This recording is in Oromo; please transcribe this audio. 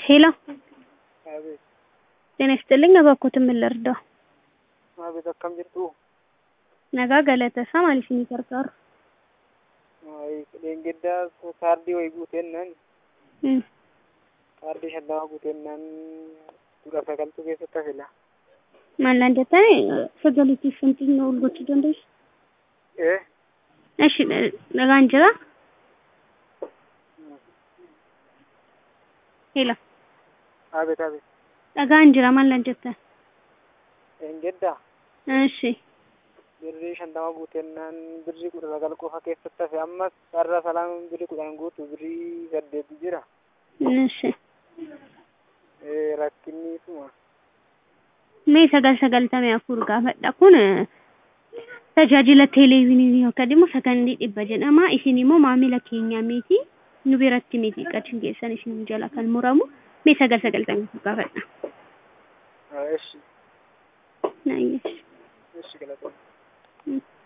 ሄሎ አቤት ጤና ይስጥልኝ እባክዎትን ምን ልርዳው? አቤት akkam jirtu nagaa galatasaa maal isinii gargaaru? dheengaddaa kaardii wayii guuteennaan Mm. kaardii shallama guuteennaan dura sagaltuu keessatti hafila Maallaan jettanii sagaliitiif finfinnee ol gochuu dandeessu? ee Eshi nagaan jira? Hela abeet abeet dhagaan jira maallaan jettan? dheengaddaa Eshi birrii shantama guuteennaan birrii kudha sagal qofa keessatti hafe ammas carra salaam birrii kudhan guutu birrii saddeeti jira eshi ee rakkinni isuma mee sagal sagaltamii afur gaafadha kun tajaajila teleeviinii yookaan immoo sakandii dhibba jedhama isin immoo maamila keenya miti nu biratti miti qachiin keessan isin jala kan muramu mee sagal sagaltamii afur gaafadha. eshi Naayesh. eshi galatoomne Mm.